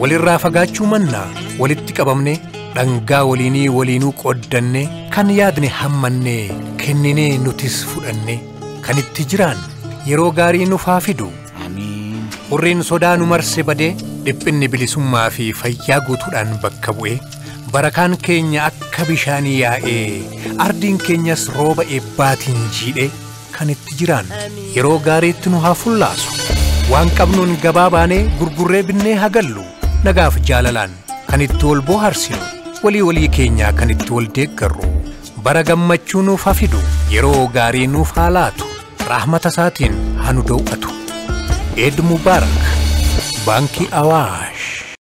walirraa fagaachuu mannaa walitti qabamne dhangaa waliinii waliinuu qooddanne kan yaadne hammannee kenninee nutis fudhanne kan itti jiraan yeroo gaarii nuuf haa fidu Amiin. hurriin sodaa nu marse badee dhiphinni bilisummaa fi fayyaa guutuudhaan bakka bu'e barakaan keenya akka bishaanii yaa'ee ardiin keenyas rooba eebbaatiin jiidhe kan itti jiraan yeroo gaariitti nu haa fullaasu waan qabnuun gabaa baanee gurgurree binnee hagallu nagaaf jaalalaan kan itti wal bohaarsinu walii walii keenyaa kan itti wal deeggarru bara gammachuu nuuf haa fidu yeroo gaarii nuuf haa laatu rahmata isaatiin haa nu daw'atu eed mubaarak baankii awaash